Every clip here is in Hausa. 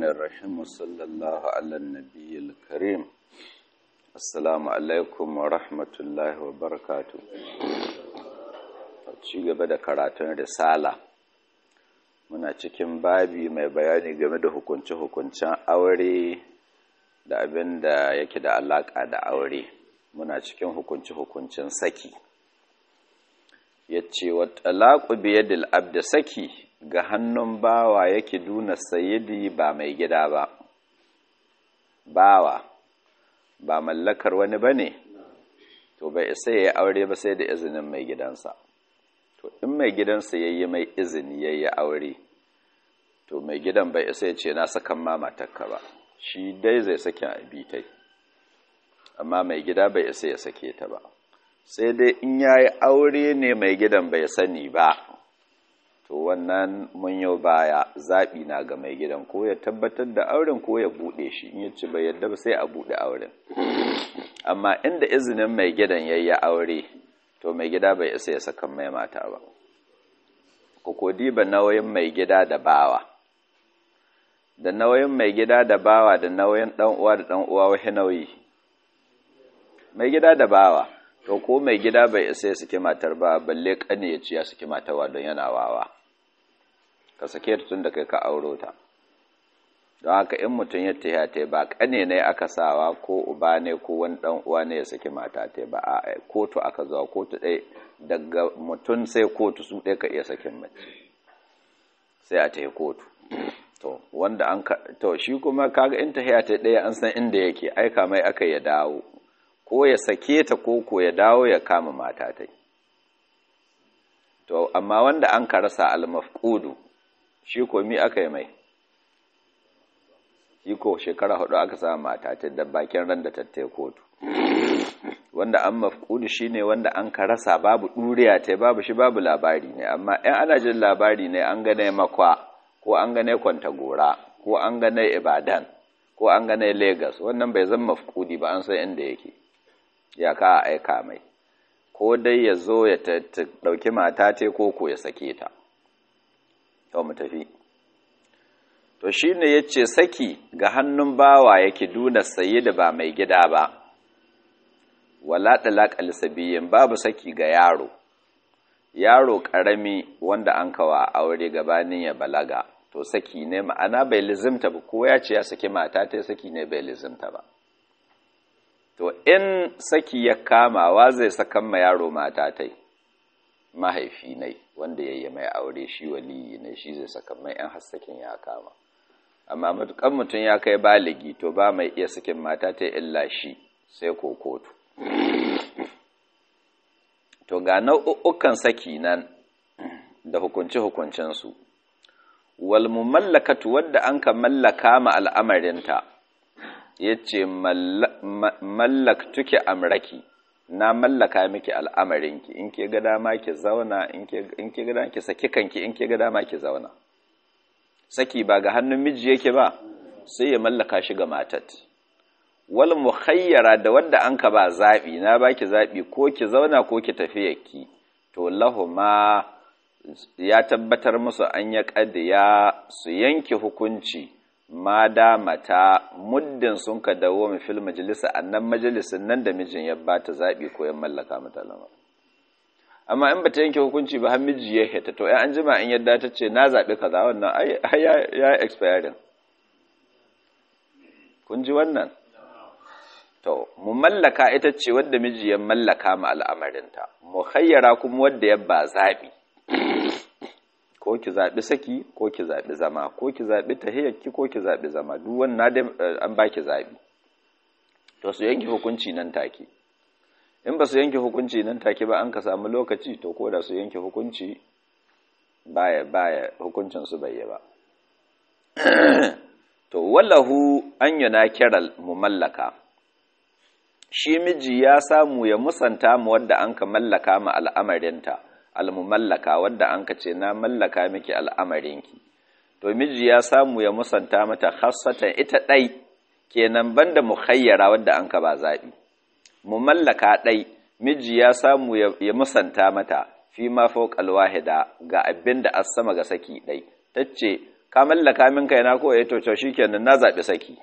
الرحيم وصلى الله على النبي الكريم السلام عليكم ورحمة الله وبركاته ci gaba da karatun risala muna cikin babi mai bayani game da hukunce-hukuncen aure da abin da yake da alaƙa da aure muna cikin hukunce-hukuncen saki ya ce wa talaku biyadil abda saki ga hannun bawa yake duna sayidi ba mai gida ba bawa ba mallakar wani ba ne to bai isa ya yi aure ba sai da izinin mai gidansa to in mai gidansa ya yi mai izini ya yi aure to mai gidan bai isa ya ce na sakan ma matakka ba shi dai zai sake abitai amma mai gida bai isa ya sake ta ba sai dai in ya yi aure ne mai gidan bai sani ba to wannan mun yau baya zaɓi na ga mai gidan ko ya tabbatar da auren ko ya buɗe shi in yace bai yadda ba sai a buɗe auren amma inda izinin mai gidan ya yi aure to mai gida bai isa ya saka mai mata ba ko diba nauyin mai gida da bawa da nauyin mai gida da bawa da nauyin ɗan uwa da ɗan uwa wahi nauyi mai gida da bawa to ko mai gida bai isa ya saki matar ba balle kane ya ci ya saki matarwa don yana wawa ka sake ta tun da kai ka auro ta don haka in mutum ya taya ta ba kane ne aka sawa ko uba ne ko wani dan uwa ne ya saki mata ta ba a kotu aka zuwa kotu ɗaya daga mutum sai kotu su ɗaya ka iya sakin mace sai a tayi kotu to wanda an to shi kuma kaga in tahiya ta ɗaya an san inda yake aika mai aka ya dawo ko ya sake ta ko ko ya dawo ya kama mata ta to amma wanda an ka rasa almafqudu shi ko mi aka yi mai shi ko shekara hudu aka sa mata ta da bakin ran da tattai kotu wanda an mafqudu shine wanda an ka rasa babu duriya ta babu shi babu labari ne amma in ana jin labari ne an gane makwa ko an gane kwanta gora ko an gane ibadan ko an gane lagos wannan bai zama mafqudi ba an san inda yake ya ka aika mai ko dai ya zo ya ɗauki mata te ko ko ya sake ta to mu tafi to shi ne ya ce saki ga hannun bawa yake duna saye da ba mai gida ba wala ɗalaƙal sabiyin babu saki ga yaro yaro ƙarami wanda an kawa aure gabanin ya balaga to saki ne ma'ana bai lizimta ba ko ya ce ya saki mata ta saki ne bai lizimta ba to in saki ya kama wa zai sakan ma yaro mata tai mahaifi ne wanda yayi mai aure shi waliyi ne shi zai sakan mai yan hassakin ya kama amma matukan mutum ya kai baligi to ba mai iya sakin mata tai illa shi sai ko kotu to ga nau'ukan saki nan da hukunci hukuncin su wal mumallakatu wadda an ka mallaka ma al'amarinta ya ce mallaktuki amraki na mallaka miki al'amarinki in ke ga dama ki zauna in ke ga dama ki saki kanki in ke ga dama ki zauna saki ba ga hannun miji yake ba sai ya mallaka shi ga matat wal mukhayyara da wanda an ka ba zabi na baki zabi ko ki zauna ko ki tafi yaki to lahuma ya tabbatar musu an ya kadiya su yanke hukunci ma damata muddin sun ka dawo mu fil majalisa annan majalisin nan da mijin ya bata zabi ko ya mallaka mata lamar amma in bata yanke hukunci ba har miji ya heta to ai an jima in yadda ta ce na zabi kaza wannan ai ya ya expiring kun ji wannan to mu mallaka ita ce wadda miji ya mallaka ma al'amarinta mu khayyara kuma wadda ya ba zabi ko ki zaɓi saki ko ki zaɓi zama ko ki zaɓi tahiyyarki ko ki zaɓi zama duk wannan dai an baki zaɓi to su yanke hukunci nan take in ba su yanke hukunci nan take ba an ka samu lokaci to ko da su yanke hukunci baya baya hukuncin su bai ba to wallahu an yana kiral mumallaka shi miji ya samu ya musanta mu wadda an ka mallaka ma al'amarinta almumallaka wadda an ka ce na mallaka miki al'amarinki to miji ya samu ya musanta mata khassatan ita ɗai kenan banda mukhayyara wadda an ka ba zaɓi mumallaka ɗai miji ya samu ya musanta mata fi ma fawqal wahida ga abin da as sama ga saki ɗai tace ka mallaka min kaina ko eh to to shikenan na zabi saki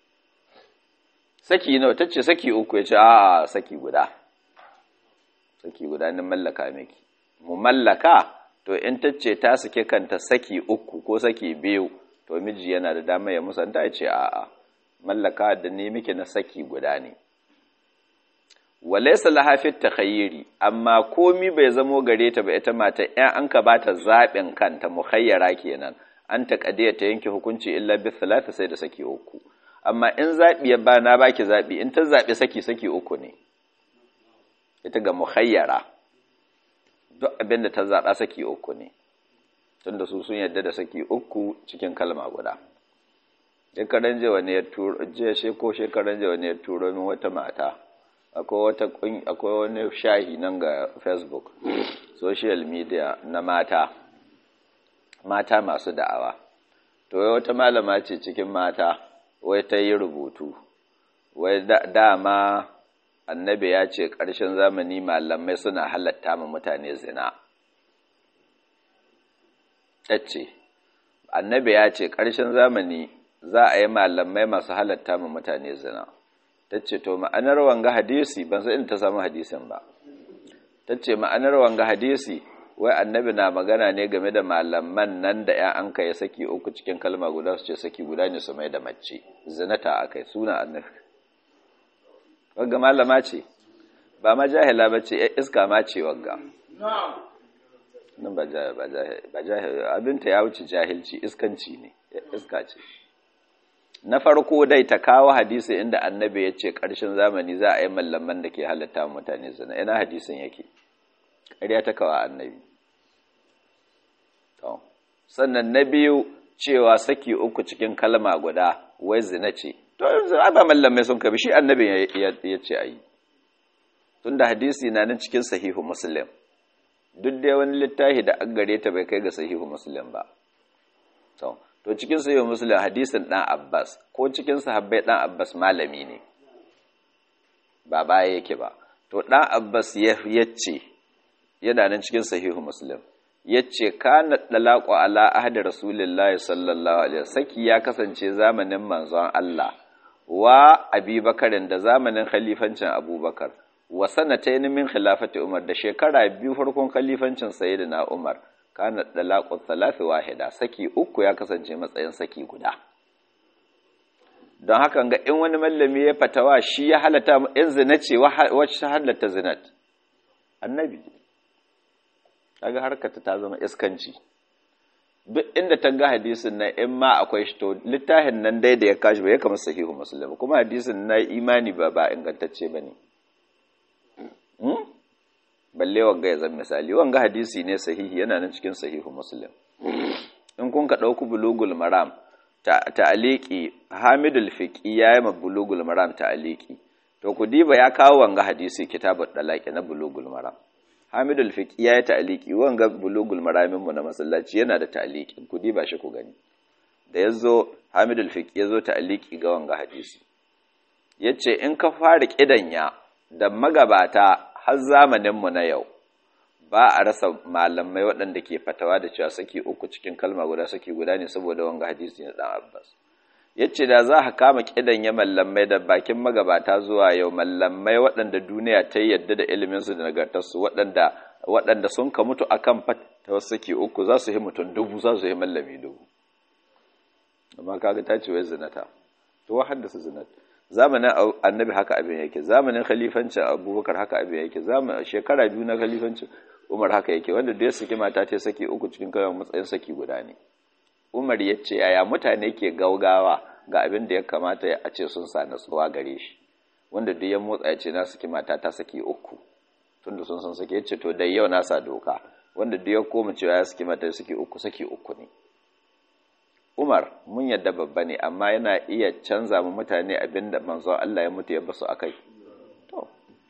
saki nawa tace saki uku yace a saki guda saki guda ni mallaka miki mu mallaka to in tace ta sake kanta saki uku ko saki biyu to miji yana da dama ya musanta ya ce a'a mallaka da ni miki na saki guda ne walaysa laha fi takhayyiri amma komi bai zamo gare ta ba ita mata in an ka bata zabin kanta mukhayyara kenan an ta kadiya ta yanke hukunci illa bi thalath sai da saki uku amma in zabi ya ba na baki zabi in ta zabi saki saki uku ne ita ga mukhayyara duk abinda ta zaba saki uku ne tunda su sun yadda da saki uku cikin kalma guda shekaran jiya ne ya turo jiya she ko shekaran jiya ne ya turo min wata mata akwai wata akwai wani shahi nan ga facebook social media na mata mata masu da'awa to wai wata malama ce cikin mata wai ta yi rubutu wai dama annabi ya ce ƙarshen zamani malamai suna halatta ma mutane zina ta ce annabi ya ce ƙarshen zamani za a yi malamai masu halatta ma mutane zina ta ce to ma'anar wanga hadisi ban san in ta samu hadisin ba ta ce ma'anar wanga hadisi wai annabi na magana ne game da malaman nan da ya an kai saki uku cikin kalma guda su ce saki guda ne su mai da mace zinata a kai suna annabi wagga malama ce ba ma jahila ba ce iska ma ce wagga nan ba jahil abinta ya wuce jahilci iskanci ne iska ce na farko dai ta kawo hadisi inda annabi ya ce ƙarshen zamani za a yi mallaman da ke halatta mutane zina ina hadisin yake ƙarya ta kawo annabi sannan na biyu cewa saki uku cikin kalma guda wai zina ce to yanzu ba mallamai sun kabi shi annabin ya ce a yi tun da hadisi na nan cikin sahihu muslim duk dai wani littafi da an gare ta bai kai ga sahihu muslim ba to cikin sahihu muslim hadisin dan abbas ko cikin sahabbai dan abbas malami ne ba baya yake ba to dan abbas ya ce yana nan cikin sahihu muslim yace kana dalaqu ala ahdi rasulillahi sallallahu alaihi saki ya kasance zamanin manzon Allah wa abubakarin da zamanin khalifancin abubakar wa sanatayn min khilafati umar da shekara biyu farkon khalifancin sayyidina umar kana dalaqu thalathi wahida saki uku ya kasance matsayin saki guda don haka ga in wani mallami ya fatawa shi ya halata in zina ce wacce halatta zinat annabi kaga harkata ta zama iskanci duk inda ta ga hadisin nan in ma akwai shi to littafin nan dai da ya kashi ba ya kama sahihu muslim kuma hadisin na imani ba ba ingantacce bane hmm? balle wanga ya zama misali wanga hadisi ne sahihi yana nan cikin sahihu muslim in kun ka dauku bulugul maram ta'aliki hamidul fiqi yayi ma bulugul maram ta'aliki to ku diba ya kawo wanga hadisi kitabut dalaqi na bulugul maram hamidul fiqi yayi ta'aliki wanga bulugul maramin mu na masallaci yana da ta'aliki ku diba shi ku gani da yazo hamidul fiqi yazo ta'aliki ga wanga hadisi yace in ka fara kidanya da magabata har zamanin mu na yau ba a rasa malamai waɗanda ke fatawa da cewa saki uku cikin kalma guda saki guda ne saboda wanga hadisi na dan Abbas yace da za ka kama kidan ya mallamai da bakin magabata zuwa yau mallamai waɗanda duniya ta yadda da ilimin su da nagartar su waɗanda waɗanda sun ka mutu akan fatawa saki uku za su yi mutum dubu za su yi mallami dubu amma kaga ta ce wai zinata to wa haddasa zinat zamanin annabi haka abin yake zamanin khalifancin abubakar haka abin yake zamanin shekara biyu na khalifancin umar haka yake wanda da ya saki mata ta saki uku cikin kalmar matsayin saki guda ne umar ya ce yaya mutane ke gaugawa ga abin da ya kamata a ce sun sa natsuwa gare shi wanda duk ya motsa ya ce na saki mata ta saki uku tunda sun san saki ya ce to dai yau na sa doka wanda duk ya koma cewa ya saki mata saki uku saki uku ne Umar mun yadda babba ne amma yana iya canza mu mutane abinda manzon Allah ya mutu ya basu akai to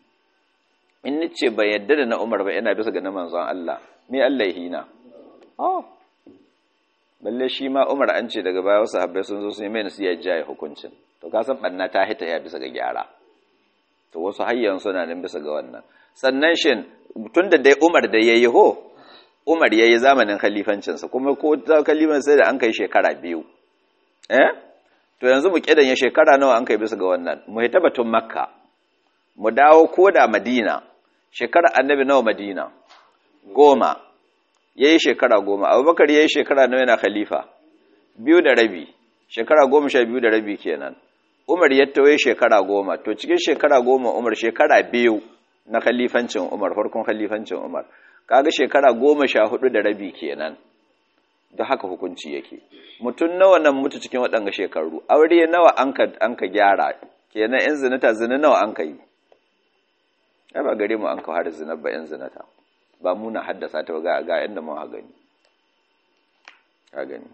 in nace ban yadda da na Umar ba ina bisa ga na manzon Allah me Allah ya hina oh balle shi ma Umar an ce daga baya wasu habbai sun zo sun yi mai nasiya jaye hukuncin to ka san banna ta hita ya bisa ga gyara to wasu hayyan suna nan bisa ga wannan sannan shin tunda dai Umar da yayi ho Umar yayi zamanin khalifancinsa kuma ko ta khalifansa sai da an kai shekara biyu eh to yanzu mu kidan ya shekara nawa an kai bisa ga wannan mu hita batun makka mu dawo ko da madina shekara annabi nawa madina goma yayi shekara goma abubakar yayi shekara nawa yana khalifa biyu da rabi shekara goma sha biyu da rabi kenan umar ya tawaye shekara goma to cikin shekara goma umar shekara biyu na khalifancin umar farkon khalifancin umar kaga shekara goma sha hudu da rabi kenan da haka hukunci yake mutum nawa nan mutu cikin waɗanga shekaru aure nawa an ka gyara kenan in zinata zina nawa an ka yi ai ba gare mu an ka har zina ba in zinata ba mu na haddasa ta ga ga inda mun ha gani ka gani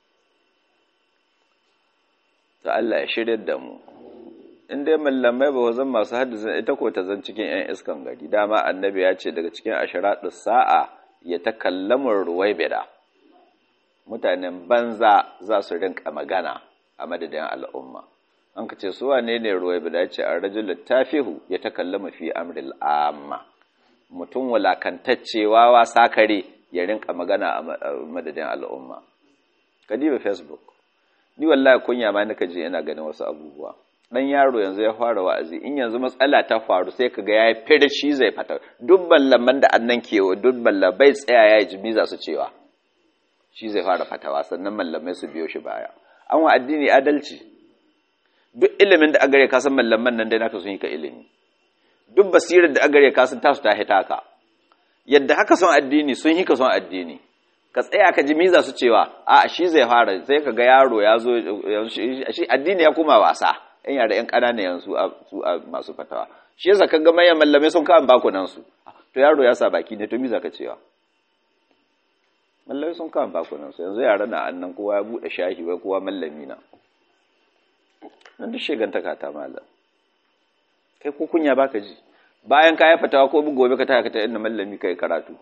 ta Allah ya shirya da mu in dai mallamai ba zan masu haddasa ita ko ta zan cikin yan iskan gari dama annabi ya ce daga cikin asharaɗus sa'a ya takallamu ruwaibida mutanen banza za su rinka magana a madadin al'umma an ka ce su wane ne ruwaibida ya ce a rajul tafihu ya takallama fi amril amma mutum wulakantacce wawa sakare ya rinka magana a madadin al'umma kadiba facebook ni wallahi kunya ma nika je ina ganin wasu abubuwa dan yaro yanzu ya fara wa'azi in yanzu matsala ta faru sai kaga yayi fere shi zai fata dubban lamman da annan kewa dubban labai tsaya yayi jimi za su cewa shi zai fara fatawa sannan mallamai su biyo shi baya an wa addini adalci duk ilimin da agare ka san mallaman nan dai naka sun yi ka ilimi duk basirar da agare ka san tasu ta hita ka yadda haka son addini sun yi ka son addini ka tsaya ka ji miza su cewa a shi zai fara sai ka ga yaro ya zo shi addini ya kuma wasa yan yara yan ƙanana yanzu su a masu fatawa shi yasa ka ga manyan mallamai sun kawo bakunan su to yaro ya sa baki ne to miza ka cewa mallamai sun kawo bakunan su yanzu yara na annan kowa ya buɗe shahi wai kowa mallami na nan duk shegantaka ta malam kai ko kunya baka ji bayan ka yi fatawa ko gobe ka taka ta inda mallami kai karatu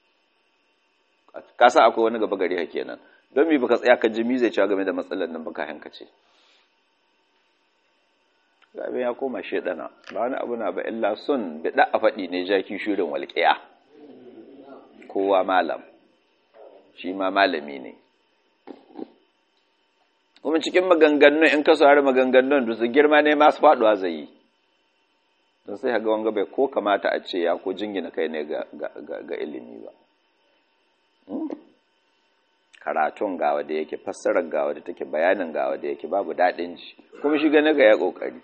ka sa akwai wani gaba gari hake nan don mi baka tsaya ka ji mi zai cewa game da matsalar nan baka hankace gabe ya koma shedana ba wani abu na ba illa sun bida a faɗi ne jaki shirin walƙiya kowa malam shi ma malami ne kuma cikin maganganun in ka saurari maganganun da su girma ne masu faɗuwa zai yi don sai ga wanga bai ko kamata a ce ya ko jingina kai ne ga ilimi ba karatun gawa da yake fassarar gawa da take bayanin gawa da yake babu daɗin ji kuma shi gane ga ya ƙoƙari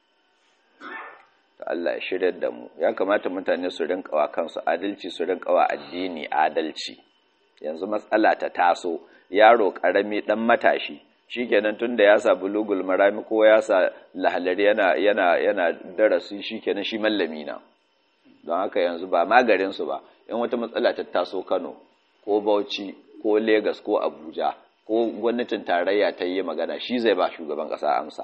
to Allah ya shirya da mu ya kamata mutane su rinka wa kansu adalci su rinka wa addini adalci yanzu matsala ta taso yaro ƙarami ɗan matashi shikenan tunda ya sa bulugul marami ko ya sa lahalari yana yana yana darasi shikenan shi mallami na don haka yanzu ba magarin su ba in wata matsala ta taso Kano ko Bauchi ko Lagos ko Abuja ko gwamnatin tarayya ta yi magana shi zai ba shugaban kasa amsa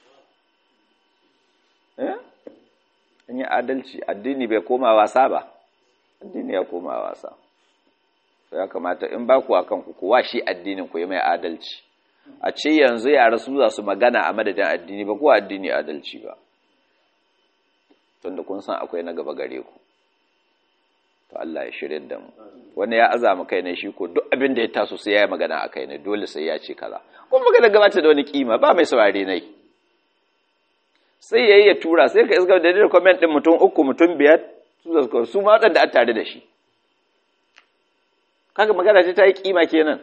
eh in yi adalci addini bai koma wasa ba addini ya koma wasa ya kamata in ba ku akan ku kuwa shi addinin ku yi mai adalci a ce yanzu yara su za su magana a madadin addini ba kuwa addini adalci ba tunda kun san akwai na gaba gare ku to Allah ya shirye da mu wani ya azama kai ne shi ko duk abin da ya taso sai ya yi magana a kai ne dole sai ya ce kaza kuma magana gabata da wani kima ba mai saurare nai sai yayi ya tura sai ka iska da da comment din mutum uku mutum biyar su da su ma wadanda a tare da shi kaga magana ta yi kima kenan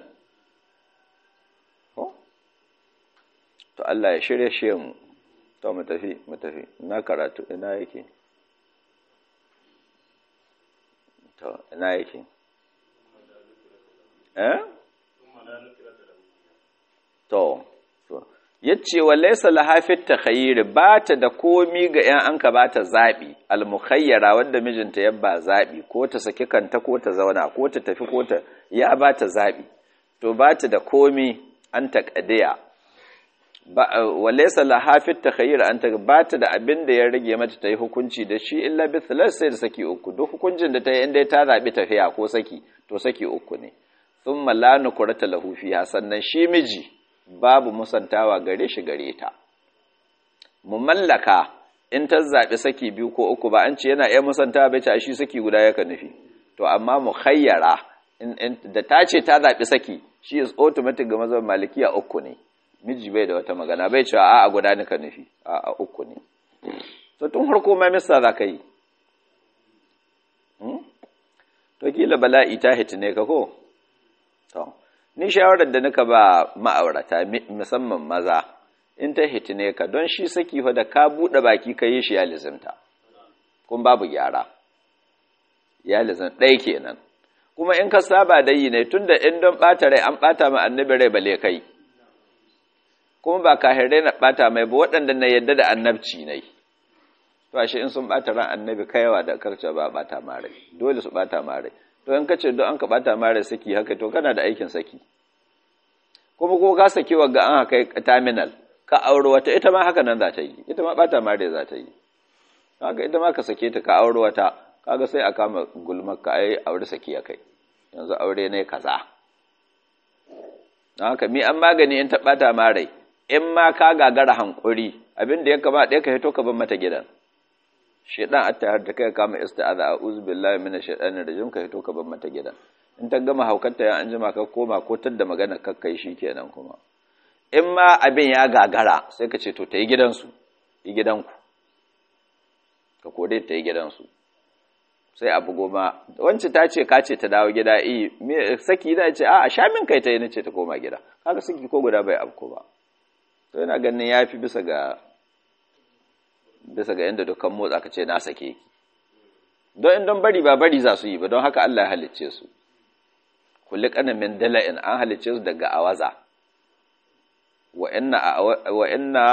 to Allah ya shirye shi mu to mu tafi mu tafi ina karatu ina yake to ina yake eh to yace wa laysa lahafit takhayyir ba ta da komi ga yan an ka bata zabi almukhayyara wanda mijinta ya ba zabi ko ta saki kanta ko ta zauna ko ta tafi ko ta ya bata zabi to ba ta da komi an taqadiya wa laysa lahafit takhayyir an ta ba ta da abin da ya rage mata ta yi hukunci da shi illa bi thalath sai da saki uku duk hukuncin da ta yi inda ta zabi tafiya ko saki to saki uku ne thumma la nukrata lahu fiha sannan shi miji babu musantawa gare shi gare ta mu mallaka in ta zaɓi saki biyu ko uku ba an ce yana iya musantawa bai ce shi saki guda yaka nufi to amma mu khayyara da ta ce ta zaɓi saki shi is automatic ga mazan malikiya uku ne miji bai da wata magana bai cewa a'a guda nika nufi a'a uku ne to tun harko ma mista za ka yi to kila bala'i ta hitine ka ko to ni shawarar da nika ba ma'aurata musamman maza in ta hitine ka don shi saki fa da ka buɗe baki ka yi shi ya lizimta kun babu gyara ya lizim ɗaya kenan kuma in ka saba da yi ne tunda in don ɓata rai an ɓata ma annabi rai bale kai kuma ba kahirai na ɓata mai ba waɗanda na yadda da annabci ne to ashe in sun ɓata ran annabi kaiwa da karce ba ɓata ma rai dole su ɓata ma rai to in ka ce don an ka ɓata ma rai saki haka to kana da aikin saki kuma ko ka saki wa ga an haka terminal ka auro wata ita ma haka nan za ta yi ita ma ɓata ma rai za ta yi haka ita ma ka sake ta ka auro wata kaga sai a kama gulmar ka ai aure saki ya kai yanzu aure ne kaza don haka mi an magani in ta ɓata ma rai in ma ka gagara hankuri abin da ya kama ɗaya ka hito ka bar mata gidan shaidan attahar da kai kama isti'aza a'udhu billahi minash shaitanir rajim ka hito ka bar mata gidan in ta gama haukarta ya an jima ka koma ko tadda magana kakkai kenan kuma in ma abin ya gagara sai ka ce to ta yi gidansu yi gidanku ka kore ta yi gidansu sai abu goma wancan ta ce ka ce ta dawo gida iya saki da ce a sha min kai ta yi nace ta koma gida kaga saki ko guda bai abu ba to yana ganin ya fi bisa ga bisa ga yadda dukkan motsa ka ce na sake ki don in don bari ba bari za su yi ba don haka Allah ya halicce su kulli min dala'in an halicce su daga awaza wa inna wa inna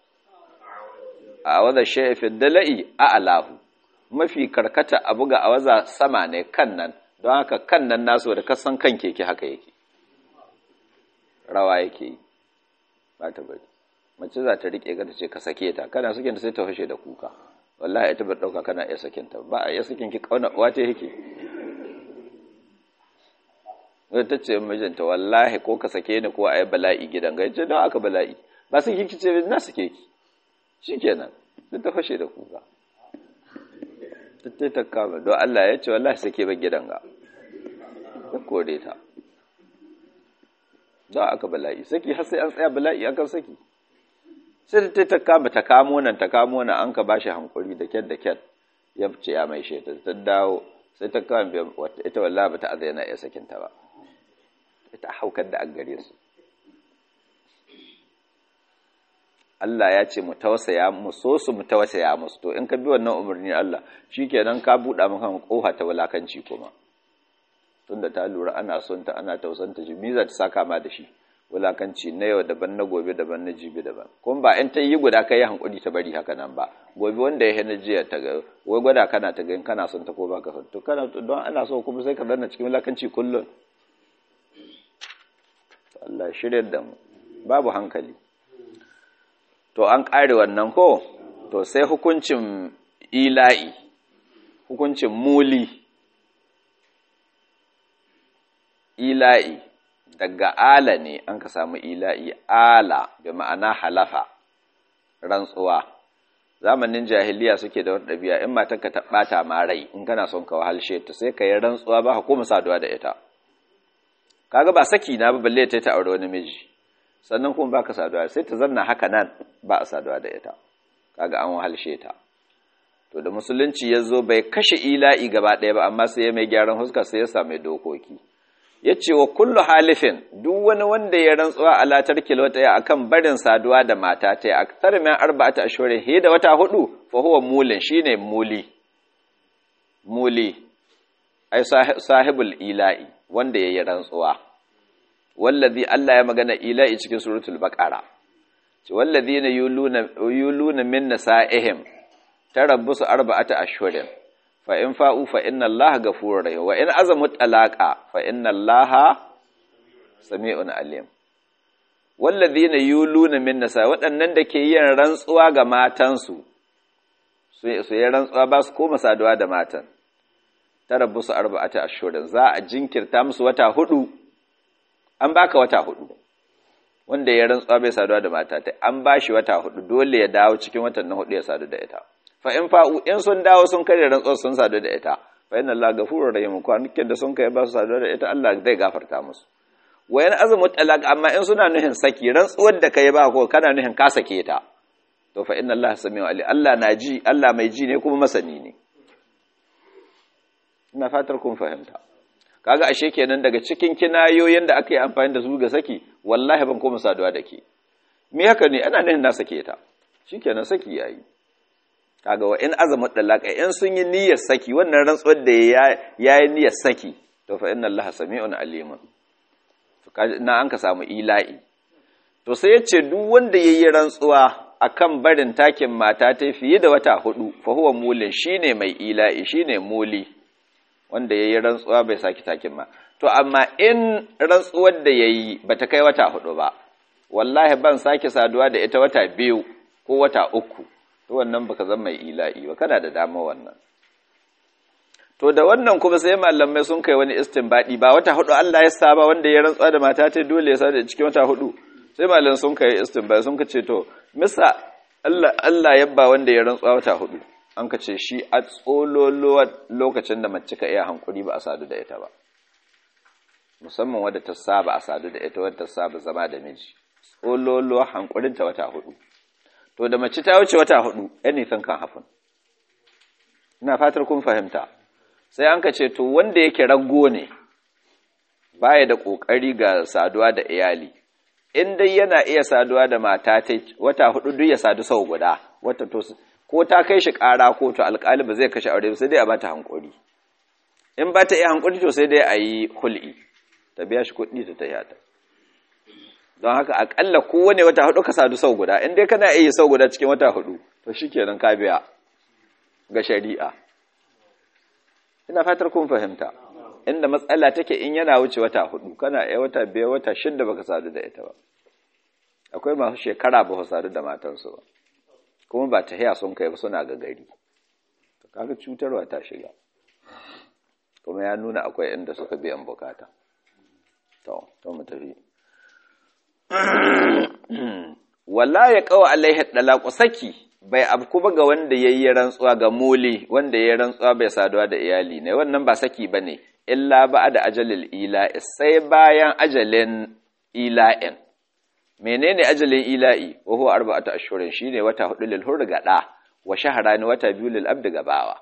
awaza shay'a fi dala'i a'lahu mafi karkata abu ga awaza sama ne kan nan don haka kan nan nasu da kasan kan keke haka yake rawa yake yi ba ta bari mace za ta rike ka ta ce ka sake ta kana sakin ta sai ta fashe da kuka wallahi ita ba dauka kana iya sakin ta ba a iya sakin ki kauna uwa ta yake wai ta ce mijinta wallahi ko ka sake ni ko ayi bala'i gidan ga ce don aka bala'i ba sai ki ce na sake ki shikenan sai ta fashe da kuka tattai ta kama don Allah ya ce wallahi sake ba gidan ga ya kore ta don aka bala'i saki har sai an tsaya bala'i akan saki sai ta ta kama ta kamo nan ta kamo nan an ka bashi hankuri da kyat da kyat ya ce ya mai sheta ta dawo sai ta kama biyan wata ita wallahi ba ta azai ya sakin ta ba ita haukar da an gare su Allah ya ce mu tausaya mu so su mu tausaya musu to in ka bi wannan umarni Allah shikenan ka buɗa maka kofa ta wulakanci kuma tunda ta lura ana son ta ana tausanta shi miza ta saka ma da shi wulakanci na yau daban na gobe daban na jibi daban kuma ba in ta yi guda kai hankuri ta bari haka nan ba gobe wanda ya hana jiya ta ga wai gwada kana ta ga kana son ta ko baka son to kana don ana so kuma sai ka zanna cikin wulakanci kullun Allah shirya da mu babu hankali to an ƙare wannan ko to sai hukuncin ila'i hukuncin muli ila'i daga ala ne an ka samu ila'i ala bi ma'ana halafa rantsuwa zamanin jahiliya suke da wata ɗabi'a in matarka ta ɓata ma rai in kana son ka wahalshe ta sai ka yi rantsuwa ba ka koma saduwa da ita kaga ba saki na ba balle ta ta aure wani miji sannan kuma baka saduwa sai ta zanna haka nan ba a saduwa da ita kaga an wahalshe ta to da musulunci ya zo bai kashe ila'i gaba ɗaya ba amma sai ya mai gyaran huska sai ya sami dokoki ya ce wa kullu halifin duk wani wanda ya rantsuwa a latar kilota ya akan barin saduwa da mata ta ya aktar min arba'ata ashhurin he da wata hudu fa huwa mulin shine muli muli ai sahibul ila'i wanda yayi rantsuwa wallazi Allah ya magana ila'i cikin suratul baqara ce wallazina yuluna yuluna min nisa'ihim tarabbusu arba'ata ashhurin fa in fa'u fa inna Allaha ghafurur rahim wa in azamu talaqa fa inna Allaha sami'un alim wallazina yuluna min nisa waɗannan da ke yin rantsuwa ga matansu su yi rantsuwa ba su koma saduwa da matan tarabbusu arba'ata ashhurin za a jinkirta musu wata hudu an baka wata hudu wanda ya rantsuwa bai saduwa da mata ta an bashi wata hudu dole ya dawo cikin watan na hudu ya sadu da ita fa in fa'u in sun dawo sun karya rantsuwa sun sadu da ita fa inna Allah ghafurur rahim kwanakin da sun kai ba su saduwa da ita Allah zai gafarta musu wayan azumu talaq amma in suna nuhin saki rantsuwar da kai ba ko kana nuhin ka sake ta to fa inna Allah samiu ali Allah na ji Allah mai ji ne kuma masani ne ina fatar kun fahimta kaga ashe kenan daga cikin kinayoyin da aka yi amfani da su ga saki wallahi ban koma saduwa da ke me haka ne ana nuhin na sake ta shikenan saki yayi kaga wa in azamu dalaka in sun yi niyyar saki wannan rantsuwar da ya yi niyyar saki to fa inna allaha sami'un alimun to na an ka samu ila'i to sai yace duk wanda yayi rantsuwa akan barin takin mata ta fiye da wata hudu fa huwa mulin shine mai ila'i shine muli wanda yayi rantsuwa bai saki takin ma to amma in rantsuwar da yayi bata kai wata hudu ba wallahi ban sake saduwa da ita wata biyu ko wata uku to wannan baka zama mai ila'i ba kana da dama wannan to da wannan kuma sai malamai sun kai wani istinbadi ba wata hudu Allah ya saba wanda ya rantsuwa da mata ta dole ya sada cikin wata hudu sai malamai sun kai istinbadi sun kace to misa Allah Allah yabba wanda ya rantsuwa wata hudu an kace shi a tsololo lokacin da mace ka iya hankuri ba a sadu da ita ba musamman wadda ta saba a sadu da ita wadda ta saba zama da miji tsololo hankurinta wata hudu to da mace ta wuce wata hudu anything kan happen ina fatar kun fahimta sai an ka ce to wanda yake rago ne baya da kokari ga saduwa da iyali in dai yana iya saduwa da mata ta wata hudu duk ya sadu sau guda wata to ko ta kai shi kara ko to alƙali ba zai kashe aure sai dai a bata hankuri in ba ta iya hankuri to sai dai a yi hul'i ta biya shi kuɗi ta taya ta don haka akalla kowane wata hudu ka sadu sau guda in dai kana iya sau guda cikin wata hudu to shikenan ka biya ga shari'a ina fatar kun fahimta inda matsala take in yana wuce wata hudu kana iya wata biyar wata shidda baka sadu da ita ba akwai masu shekara ba su sadu da matansu ba kuma ba ta haya sun kai ba suna ga gari to kaga cutarwa ta shiga kuma ya nuna akwai inda suka biyan bukata to to mu tafi wala ya kawo alaihi dalaku saki bai abku ba ga wanda yayi rantsuwa ga muli wanda yayi rantsuwa bai saduwa da iyali ne wannan ba saki bane illa ba da ajalil ila'i sai bayan ajalin ila'in menene ajalin ila'i wa huwa arba'atu ashhurin shine wata hudu lil hur ga da wa shahrani wata biyu lil abd ga bawa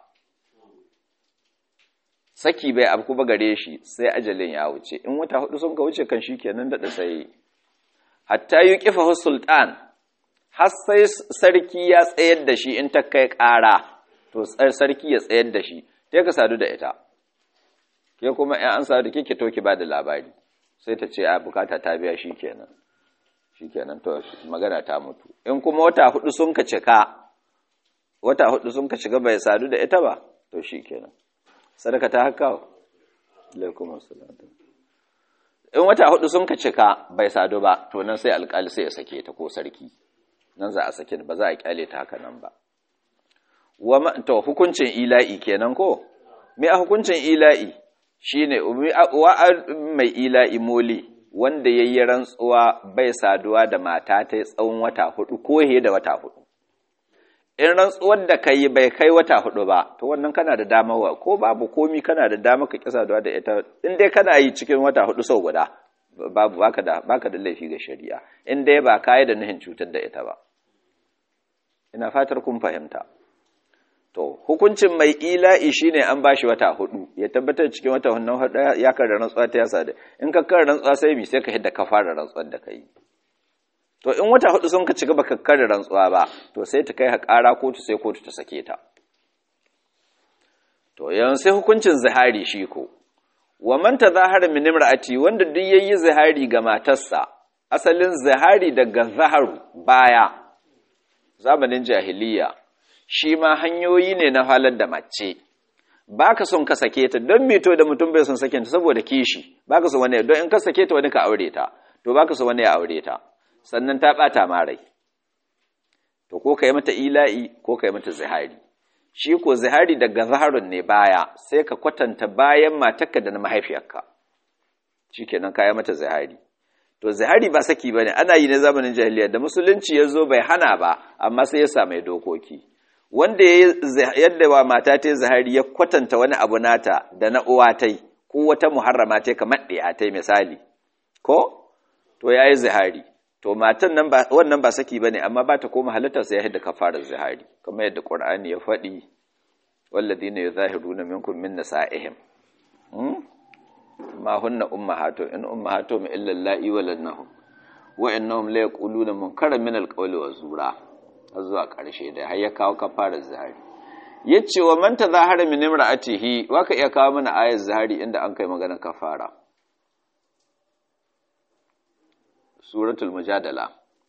saki bai abku ba gare shi sai ajalin ya wuce in wata hudu sun ka wuce kan shikenan da sai hatta yi ƙifa sultan har sai sarki ya tsayar da shi in ta kai ƙara to sarki ya tsayar da shi sai ka sadu da ita ke kuma ‘yan an sadu kike to ki ba da labari sai ta ce a bukata ta biya shi kenan shi kenan to magana ta mutu in kuma wata hudu sun ka cika wata hudu sun ka shiga bai sadu da ita ba to shi kenan sadaka ta haka alaikum assalam in wata hudu sun ka cika bai sadu ba to nan sai alkali sai ya sake ta ko sarki nan za a sake ba za a kyale ta haka nan ba wa to hukuncin ila'i kenan ko me a hukuncin ila'i shine wa mai ila'i moli wanda yayi rantsuwa bai saduwa da mata ta tsawon wata hudu ko he da wata hudu in rantsuwar da kai bai kai wata hudu ba to wannan kana da dama wa ko babu komi kana da dama ka kisa da ita in dai kana yi cikin wata hudu sau guda babu baka da baka da laifi ga shari'a in dai ba kai da nuhin cutar da ita ba ina fatar kun fahimta to hukuncin mai ila'i shine an bashi wata hudu ya tabbatar cikin wata hudu ya kar rantsuwa ta yasa da in ka kar rantsuwa sai mi sai ka hidda ka fara rantsuwar da kai to in wata hudu sun ka ci gaba kakkar da rantsuwa ba to sai ta kai ha ƙara kotu sai kotu ta sake ta to yanzu sai hukuncin zihari shi ko wa man tazahara min imra'ati wanda duk yayi zihari ga matarsa asalin zihari daga zaharu baya zamanin jahiliya shi ma hanyoyi ne na halar da mace baka son ka sake ta don mito da mutum bai son sake ta saboda kishi baka son wani don in ka sake ta wani ka aure ta to baka son wani ya aure ta sannan ta ɓata ma rai to ko ka yi mata ila'i ko ka yi mata zihari shi ko zihari daga zaharun ne baya sai ka kwatanta bayan matarka da na mahaifiyarka shi kenan ka yi mata zihari to zihari ba saki ba ne ana yi na zamanin jahiliya da musulunci ya zo bai hana ba amma sai ya sami dokoki wanda yadda wa mata ta zahari ya kwatanta wani abu nata da na uwa ta ko wata muharrama ta kamar ɗaya ta misali ko to ya yi zahari to matan nan ba wannan ba saki bane amma ba ta koma halittar sai ya hidda kafarar zahari kamar yadda Qur'ani ya faɗi walladina yuzahiruna minkum min nisa'ihim ma hunna ummahatu in ummahatu illa allai waladnahum wa innahum la yaquluna munkaran min alqawli wa zura har zuwa ƙarshe da har ya kawo kafarar zahari yace wa man tazahara min imra'atihi waka iya kawo mana ayar zahari inda an kai magana kafara suratul mujadala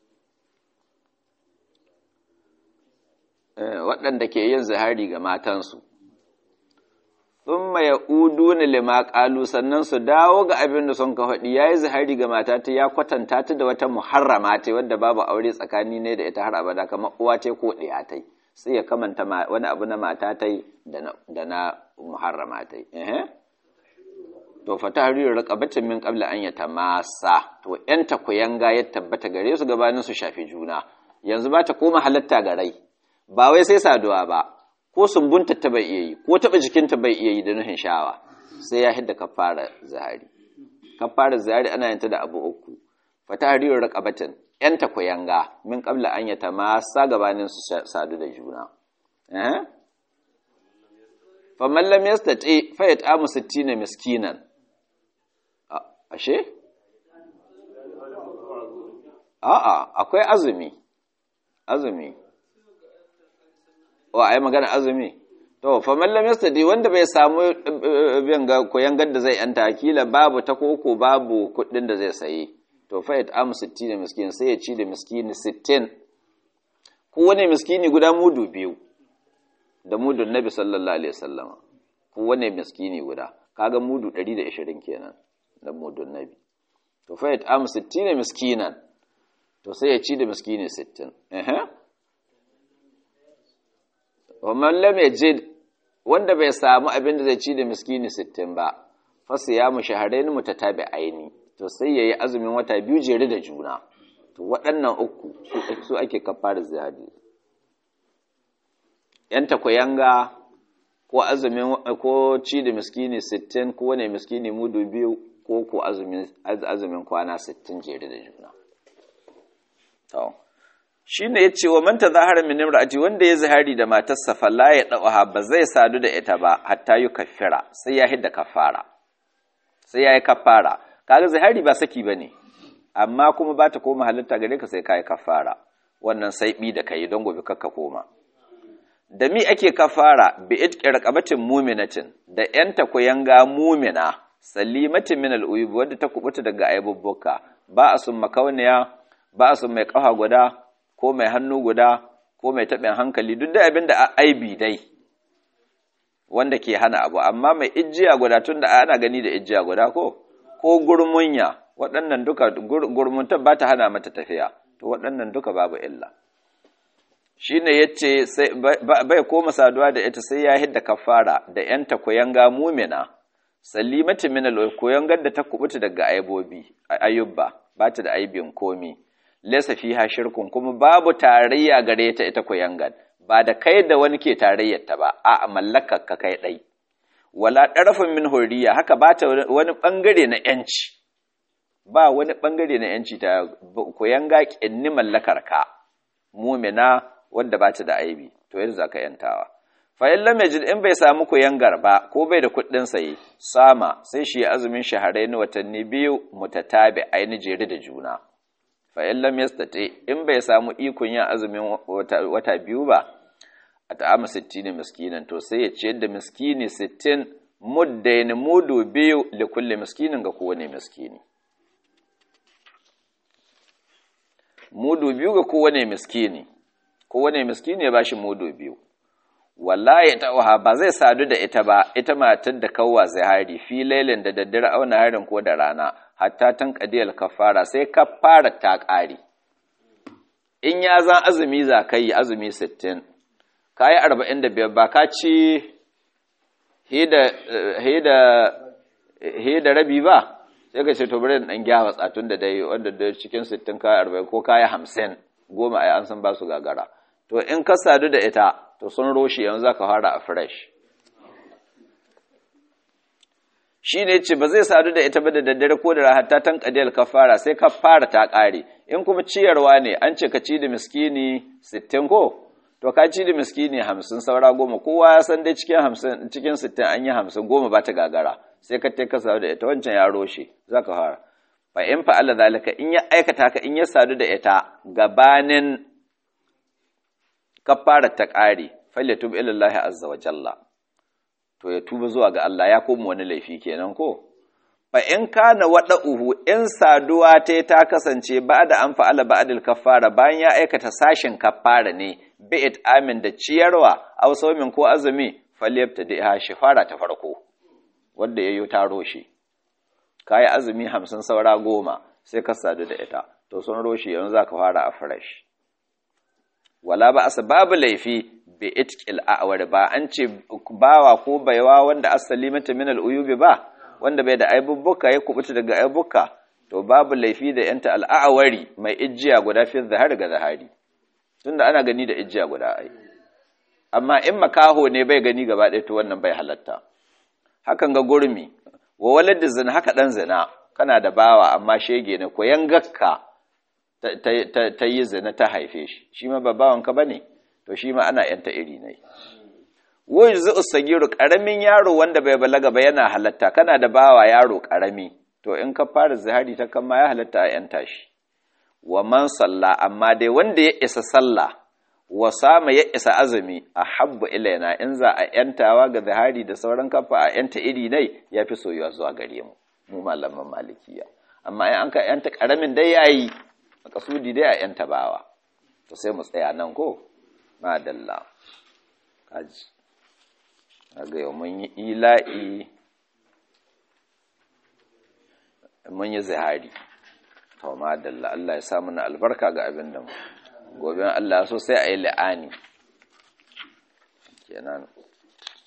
waɗanda ke yin zahari ga matansu thumma ya'uduna lima qalu sannan su dawo ga abin da sun ka faɗi yayi zahari ga mata ta ya kwatanta ta da wata muharrama ta wadda babu aure tsakani ne da ita har abada kamar uwa ta ko ɗaya ta sai ya kamanta wani abu na mata ta da na muharrama ta eh to fa tahriru raqabatin min qabla an yatamassa to yan takuyanga ya tabbata gare su gabanin su shafi juna yanzu ba ta koma halatta ga rai ba wai sai saduwa ba ko sumbunta ta bai iya yi ko taba jikinta bai iya yi da nuhin shawa sai ya hidda kafara zahari kafara zahari ana yin ta da abu uku fa tahriru raqabatin yan takuyanga min qabla an yatamassa gabanin su sadu da juna eh fa man lam yastati fa yat'amu 60 miskinan ashe? A'a, akwai azumi, azumi. Wa, a yi magana azumi? To, famallam yastadi wanda bai samu koyan gadda zai yanta kila babu ta koko babu kuɗin da zai sayi. To, fayat amu sitti da miskini sai ya ci da miskini sittin. Kowane miskini guda mudu biyu, da mudun Nabi sallallahu Alaihi wasallama. Kowane miskini guda, kaga mudu ɗari da ashirin kenan. da mudun nabi to fa yat am 60 miskinan to sai ya ci da miskini 60 eh wa man lam yajid wanda bai samu abin da zai ci da miskini 60 ba fa siyamu shahrayn mutatabi'aini to sai yayi azumin wata biyu jere da juna to waɗannan uku su ake kafara zihadi yan takwayanga ko azumin ko ci da miskini 60 ko wane miskini mudu biyu ko ko azumin kwana 60 jere da juna. To, shi ne ya ce wa manta zahara min imra'ati wanda ya zahari da matarsa falla ya ɗauha ba zai sadu da ita ba hatta yi kafira sai ya hidda kafara. Sai ya yi kafara. Kaga zahari ba saki ba ne, amma kuma ba ta koma halitta gare ka sai ka yi kafara. Wannan sai bi da ka yi don gobe kakka koma. Da mi ake kafara bi itqi raqabatin muminatin da yanta kuyanga mumina salimatin min al'uyub wadda ta kubuta daga aibubbuka ba a sun makauniya ba a sun mai ƙafa guda ko mai hannu guda ko mai taɓin hankali duk da abin da a aibi dai wanda ke hana abu amma mai ijiya guda tun da ana gani da ijiya guda ko ko gurmunya waɗannan duka gurmunta ba ta hana mata tafiya to waɗannan duka babu illa shi ne ya ce bai koma saduwa da ita sai ya hidda kafara da ‘yanta kuyanga mumina salimati min al gadda ta kubuta daga aibobi ayyubba ba ta da aibin komi laysa fiha shirkun kuma babu tarayya gare ta ita koyangan ba da kai da wani ke tarayyar ta ba a mallakar ka kai dai wala darafin min hurriya haka ba ta wani bangare na yanci ba wani bangare na yanci ta koyanga kinni mallakar ka mumina wanda ba ta da aibi to yanzu zaka yantawa fa'in lam yajid in bai samu koyangar ba ko bai da kuɗin saye sama sai shi azumin shaharai na watanni biyu mutatabi aini jere da juna fa'in lam yastati in bai samu ikon yin azumin wata biyu ba a ta'ama sittin miskinan to sai ya ciyar da miskini sittin muddain mudu biyu da kulle miskinin ga kowane miskini mudu biyu ga kowane miskini kowane miskini ya bashi mudu biyu wallahi ta'uha ba zai sadu da ita ba ita matar da kawwa zahari fi lailin da daddare auna harin ko da rana hatta tan qadiyal kafara sai kafara ta ƙare in ya zan azumi za ka yi azumi 60 ka yi 45 ba ka ci he da rabi ba sai ka ce to bari dan gyara tsatun da dai wanda da cikin 60 ka yi 40 ko ka yi 50 goma ai an san ba su gagara to in ka sadu da ita to sun roshe yanzu zaka fara a fresh shi ne ce ba zai sadu da ita ba da daddare ko da hatta tan kadiyar kafara sai kafara ta ƙare in kuma ciyarwa ne an ce ka ci da miskini sittin ko to ka ci da miskini hamsin saura goma kowa ya san dai cikin hamsin cikin sittin an yi hamsin goma ba ta gagara sai ka ta sadu da ita wancan ya roshe za ka fara fa in fa'ala zalika in ya aikata ka in ya sadu da ita gabanin kafara ta ƙare falyatub ila Allah azza wa jalla to ya tuba zuwa ga Allah ya koma wani laifi kenan ko fa in kana uhu in saduwa ta ta kasance ba da an fa'ala ba'dil kaffara bayan ya aikata sashin kaffara ne bi'it amin da ciyarwa aw sawmin ko azumi falyabta da shifara ta farko wanda yayyo taro shi kai azumi 50 saura goma sai ka sadu da ita to sun roshi yanzu zaka fara a fresh wala ba babu laifi bi itqil a'war ba an ce bawa ko baiwa wanda asali mata min al'uyubi ba wanda bai da aibubbuka ya kubuta daga aibubbuka to babu laifi da yanta al'awari mai ijiya guda fi zahar ga zahari tunda ana gani da ijiya guda ai amma in makaho ne bai gani gaba ɗaya to wannan bai halatta hakan ga gurmi wa walad zina haka dan zina kana da bawa amma shege ne ko yangakka ta yi zina ta haife shi shi ma ba bawanka bane to shi ma ana yanta iri ne wai zu sagiru karamin yaro wanda bai balaga ba yana halatta kana da bawa yaro karami to in ka fara zihari ta kama ya halatta a yanta shi wa man salla amma dai wanda ya isa sallah wa sama ya isa azumi a habbu ilaina in za a yantawa ga zihari da sauran kafa a yanta iri ne ya fi soyuwa zuwa gare mu mu malaman malikiya amma in an ka yanta karamin dai yayi makasudi dai a yanta bawa to sai mu tsaya nan ko madalla kaji ga yau mun yi ila'i mun yi zihari to madalla Allah ya samu na albarka ga abin da mu gobe Allah so sai a yi la'ani kenan